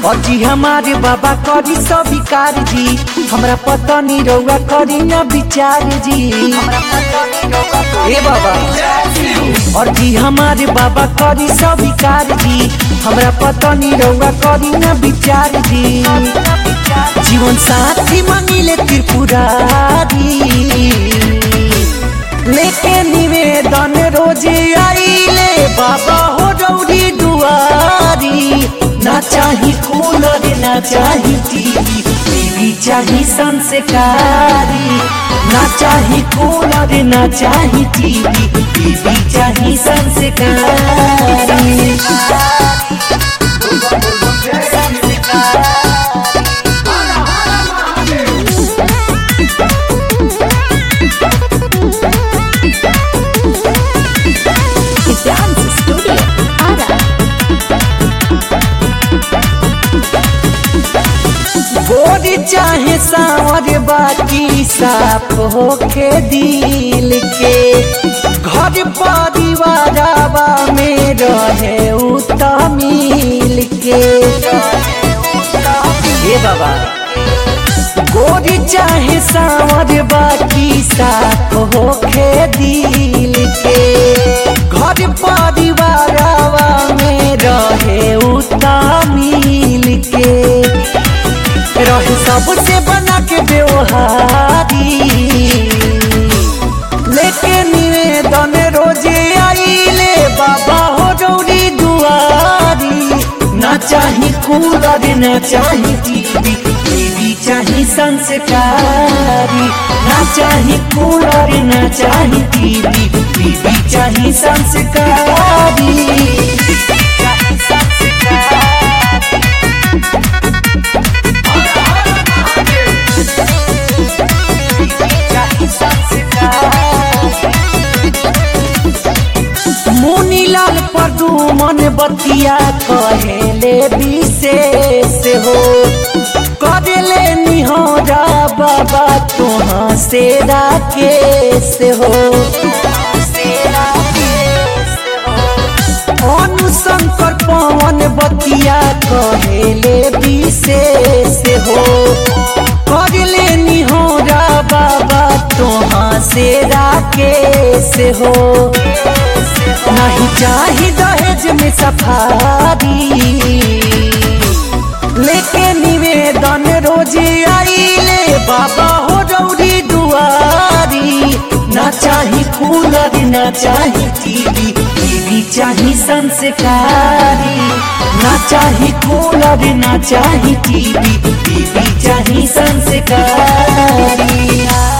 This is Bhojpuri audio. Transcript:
अजी हमारे बाबा करी सब विकार जी हमरा पता नहीं रउआ करी ना विचार जी ए बाबा और जी हमारे बाबा करी सब विकार जी हमरा पता नहीं रउआ करी ना विचार जी जीवन साथी मांगिले त्रिपुरारी लेके निवेदन रोजे आइले बाबा हो रौरी दुआरी ना चाही कूलर ना चाही टीवी टीवी चाही संस्कारी ना चाही कूलर ना चाही टीवी टीवी चाही Dance Studio Ara. गोरी चाहे सावर बाकी साफ होके दिल के घर परिवारवा में रहे उतमिल के ए बाबा गोरी चाहे सावर बाकी साफ होके दिल के घर परिवारवा में रहे उतमिल के रहे सबसे बना के व्यवहारी लेके निवेदन रोजे आइले बाबा हो रौरी दुआरी ना चाही कूलर ना चाही टीवी टीवी चाही संस्कारी ना चाही कूलर ना चाही टीवी टीवी चाही संस्कारी मुनीलाल प्रदुमन बतिया कहेले विशेष हो करेले निहोरा बाबा तुहाँ से राकेश हो अनुशंकर पवन बतिया कहेले विशेष हो करले निहोरा बाबा तुहाँ से राकेश हो नहीं चाही दहेज में सफारी लेके निवेदन रोजे आइले बाबा हो रौरी दुआरी ना चाही कूलर ना चाही टीवी टीवी चाही संस्कारी ना चाही कूलर ना चाही टीवी टीवी चाही संस्कारी